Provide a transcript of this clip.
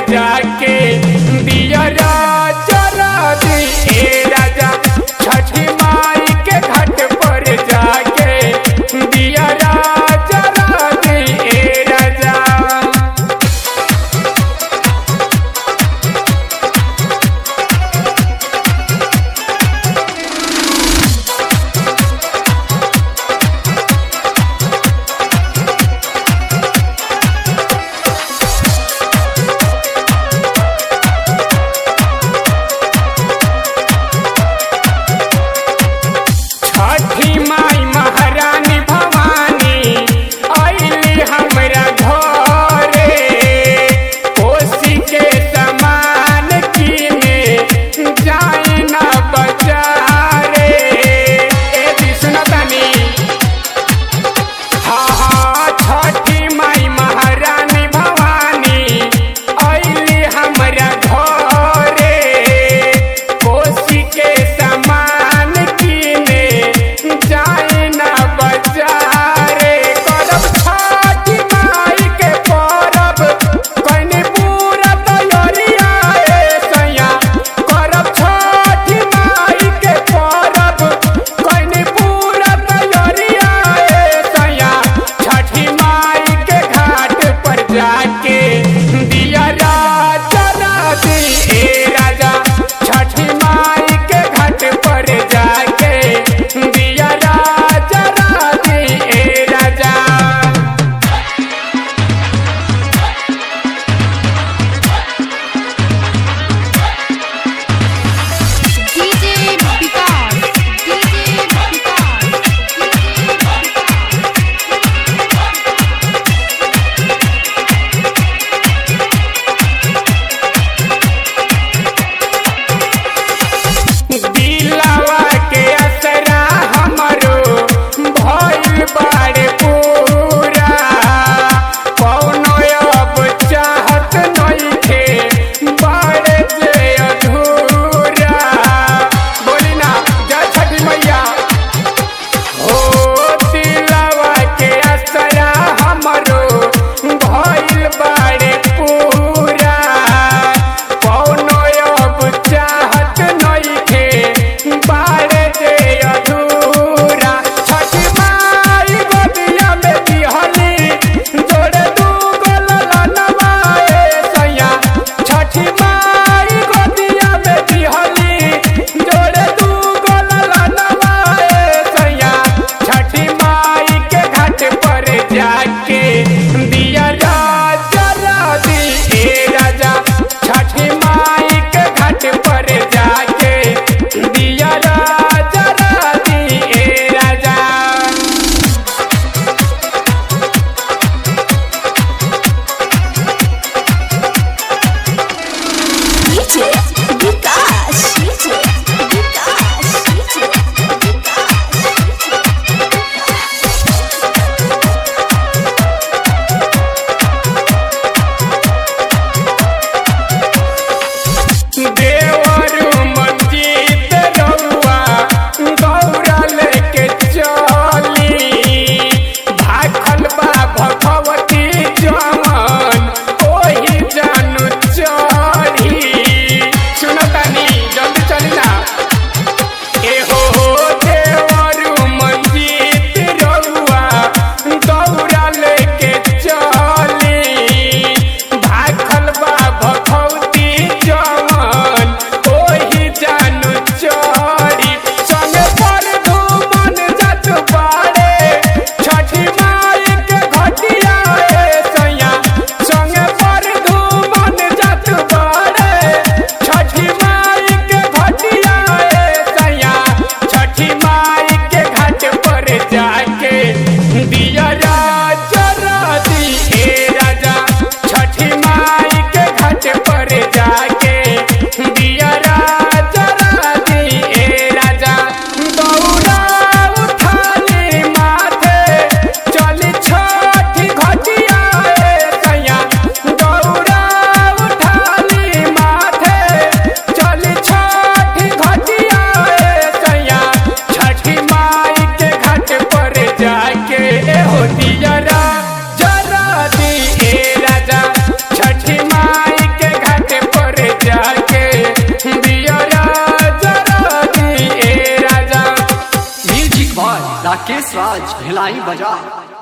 जाके दियरा जरा दी ए राजा छठी माई के घाट पर जाके दियरा जरा दी ए राजा छठी माई महारानी भवानी आइली हमरा घरे कोसी के समान किने जाई ना बजारे ए विष्णु तनी हाँ हाँ छठी माई महारानी भवानी आइली हमरा घरे कोसी के समान किने जाए ना बजारे करब छठी माई के परब कइने पूरा तैयारिया ए सैया करब छठी माई के परब कइने पूरा तैयारिया ए सैया छठी माई के घाट पर जाके दिया जरा दी ए राजा छठी माई के घाट पर जाके दिया जरा दी ए राजा DJ Vikas, DJ Vikas, दिलवा के असरा हमरो भइल बाड़े पूरा कौनो अब चाहत नइखे बाड़े जे अधूरा बोली ना जय छठी मैया हो दिलवा के असरा हमरो भइल बाड़े पूरा कौनो अब चाहत नइखे बाड़े जे अधूरा छठी माई गोदिया में दिहली जोड़े दू गोललनवा ए सैया छठी माई गोदिया में दिहली जोड़े दू गोललनवा ए सैया छठी माई के घाट पर जाके दिया जरा दी ए राजा छठी माई के घाट पर जाके दिया जरा दी ए राजा DJ Vikas, DJ Vikas, DJ देवरु मंजीत रउआ गौरा लेके चली भाखल बा भगवती जमन ओही जानू चढ़ी सुनतानी जल्दी चली ना एहो देवरु मंजीत रउआ गौरा लेके चली भाखल बा भगवती जमन ओही जानू चढ़ी संगे पर धूमन जात बाड़े छठी माई के घटिया ए सैया संगे पर धूमन जात बाड़े छठी माई के घटिया ए सैया छठी माई के घाट पर जाके दिया जरा दी ए राजा छठी माई के घाट पर जाके दिया जरा दी ए राजा दौड़ा उठाली माथे चली छठी घटिया ए सैया दौड़ा उठाली माथे चली छठी घटिया ए सैया छठी माई के घाट पर जाके हो दियरा जरा दी ए राजा छठी माई के राकेश राज भिलाई बाजार